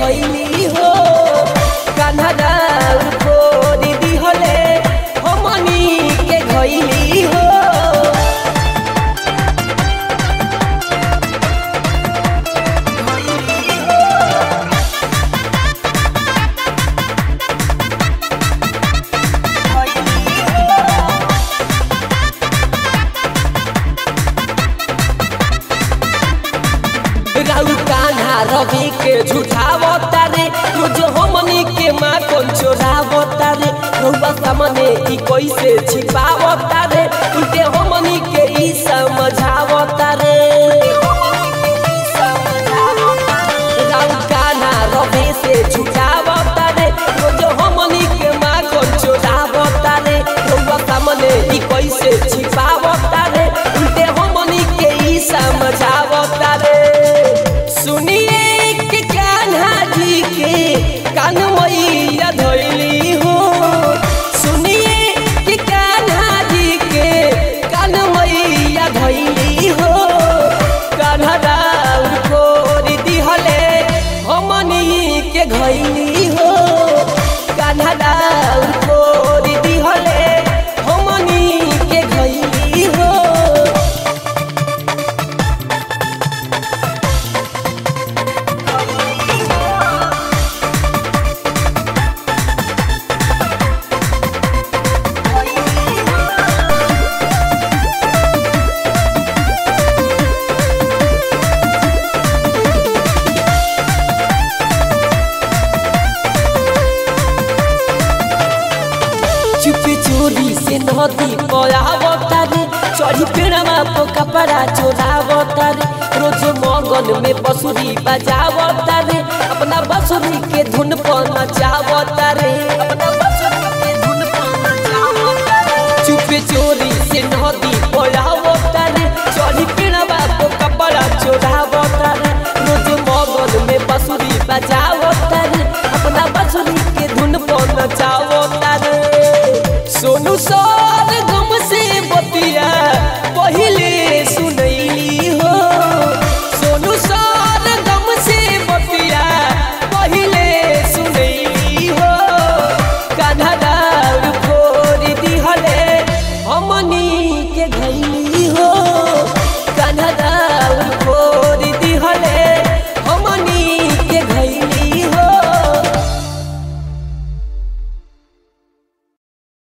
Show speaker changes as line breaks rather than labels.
धैली हो कान्हा फोरी दिहले हमनी के घैली हो राउ कान्हा रवि के झूठावता रे रोज हमनी के माँ कौन चोरावता रे रउआ सामने ई कैसे छिपावता रे उल्टे हमनी के ई समझावता रे राउ कान्हा रवि से झूठावता रे रोज हमनी के माँ कौन चोरावता रे रउआ सामने ई कैसे छिपावता रे उल्टे हमनी के ई समझावता रे सुनिए कि कान्हा जी के कान मैया धैली हो सुनिए कि कान्हा जी के कान मैया धैली हो कान्हा राउर कोरी दिहले हमनी के घैली हो कान्हा राउर कोरी दिहले हमनी के घैली हो चुपी चोरी से नदी पयावता रे चढ़ी पेड़वा तो कपड़ा चोरावता रे रोज मगन में बसुरी बजावता रे अपना बसुरी के धुन पर नचावता रे अपना बसुरी के धुन पर नचावता रे चुपे चोरी से नदी पयावता रे चढ़ी पेड़वा तो कपड़ा चोरावता रे रोज मगन में बसुरी बजावता रे अपना बसुरी के धुन पर नचावता रे सोनू सो